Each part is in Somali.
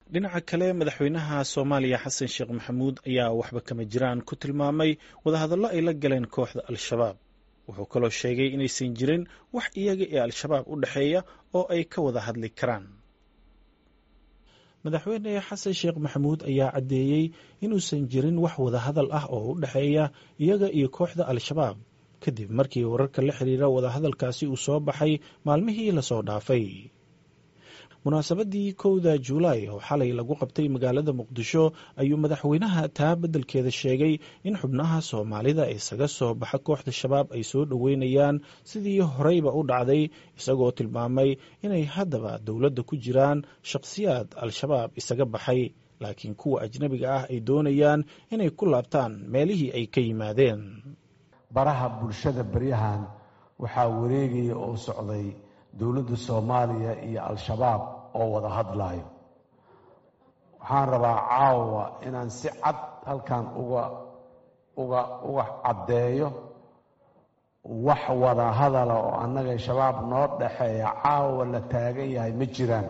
dhinaca kale madaxweynaha soomaaliya xasan sheekh maxamuud ayaa waxba kama jiraan ku tilmaamay wadahadallo ay la galeen kooxda al-shabaab wuxuu kaloo sheegay inaysan jirin wax iyaga ee al-shabaab u dhexeeya oo ay ka wada hadli karaan madaxweyne xasan sheekh maxamuud ayaa caddeeyey inuusan jirin wax wadahadal ah oo u dhexeeya iyaga iyo kooxda al-shabaab kadib markii wararka la xiriira wadahadalkaasi uu soo baxay maalmihii lasoo dhaafay munaasabadii kowda juulaay oo xalay lagu qabtay magaalada muqdisho ayuu madaxweynaha taa beddelkeeda sheegay in xubnaha soomaalida isaga soo baxa kooxda shabaab ay soo dhoweynayaan sidii horeyba u dhacday isagoo tilmaamay inay haddaba dowladda ku jiraan shakhsiyaad al-shabaab isaga baxay laakiin kuwa ajnabiga ah ay doonayaan inay ku laabtaan meelihii ay ka yimaadeen baraha bulshada beryahan waxaa wareegaya oo socday dowladda soomaaliya iyo al-shabaab oo wada hadlaayo waxaan rabaa caawa inaan si cad halkan uga uga uga caddeeyo wax wada hadala oo annaga shabaab noo dhaxeeya caawa la taagan yahay ma jiraan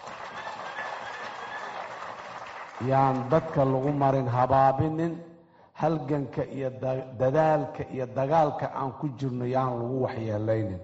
yaan dadka lagu marin habaabinin halganka iyo dadaalka iyo dagaalka aan ku jirno yaan lagu waxyeelaynin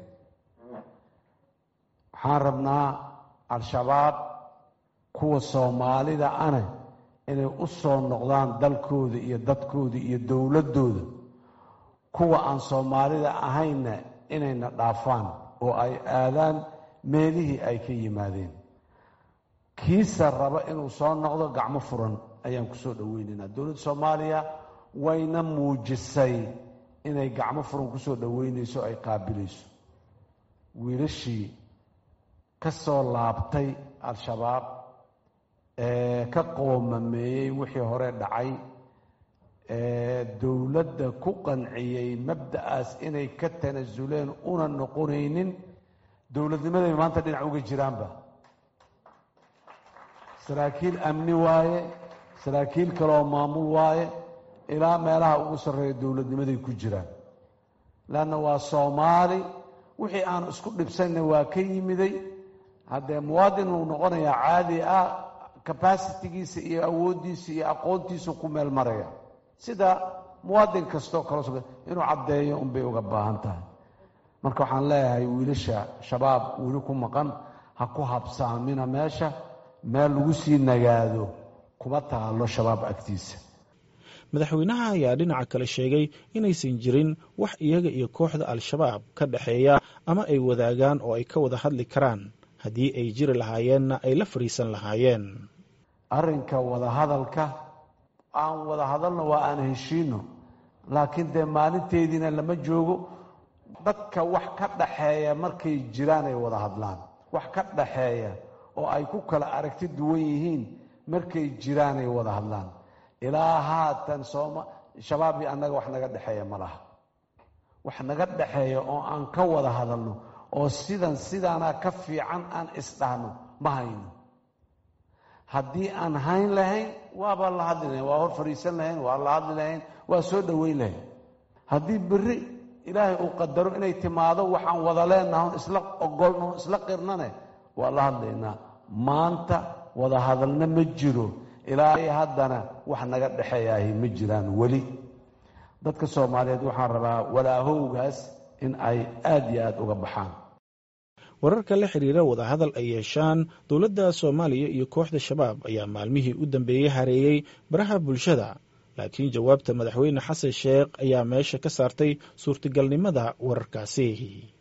waxaan rabnaa al-shabaab kuwa soomaalida ane inay u soo noqdaan dalkooda iyo dadkooda iyo dowladdooda kuwa aan soomaalida ahaynna inayna dhaafaan oo ay aadaan meelihii ay ka yimaadeen kiisa raba inuu soo noqdo gacmo furan ayaan kusoo dhoweynaynaa dowladda soomaaliya wayna muujisay inay gacmo furan kusoo dhoweynayso ay qaabilayso wiilashii ka soo laabtay al-shabaab ee ka qoomameeyey wixii hore dhacay ee dowladda ku qanciyey mabda'aas inay ka tanasuleen una noqonaynin dowladnimaday maanta dhinac uga jiraanba saraakiil amni waaye saraakiil kaleoo maamul waaye ilaa meelaha ugu sarreeya dowladnimaday ku jiraan leanna waa soomaali wixii aan isku dhibsanna waa ka yimiday haddee muwaadin uu noqonayaa caadi ah capacitigiisa iyo awooddiisa iyo aqoontiisa ku meel maraya sida muwaadin kastoo kale inuu caddeeyo unbay uga baahan tahay marka waxaan leeyahay wiilasha shabaab weli ku maqan ha ku habsaamina meesha meel lagu sii nagaado kuma taalo shabaab agtiisa madaxweynaha ayaa dhinaca kale sheegay inaysan jirin wax iyaga iyo kooxda al-shabaab ka dhexeeya ama ay wadaagaan oo ay ka wada hadli karaan haddii ay jiri lahaayeenna ay la fariisan lahaayeen arrinka wadahadalka aan wada hadalno waa aan heshiino laakiin dee maalinteediina lama joogo dadka wax ka dhaxeeya markay jiraan ay wada hadlaan wax ka dhaxeeya oo ay ku kala aragti duwan yihiin markay jiraan ay wada hadlaan ilaa haatan sooma shabaab iyo annaga wax naga dhexeeya ma laha wax naga dhexeeya oo aan ka wada hadalno oo sidan sidaana ka fiican aan isdhahno ma hayno haddii aan hayn lahayn waaba la hadli lahayn waa hor fadhiisan lahayn waa la hadli lahayn waa soo dhoweyn lahayn haddii berri ilaahay uu qadaro inay timaado waxaan wada leenaha isla ogolno isla qirnane waa la hadlaynaa maanta wada hadalna ma jiro ilaa haddana wax naga dhexeeyaahi ma jiraan weli dadka soomaaliyeed waxaan rabaa walaahowgaas in ay aada iyo aada uga baxaan wararka la xiriira wadahadal ay yeeshaan dowladda soomaaliya iyo kooxda shabaab ayaa maalmihii u dambeeyey hareeyey baraha bulshada laakiin jawaabta madaxweyne xasan sheekh ayaa meesha ka saartay suurtagalnimada wararkaasi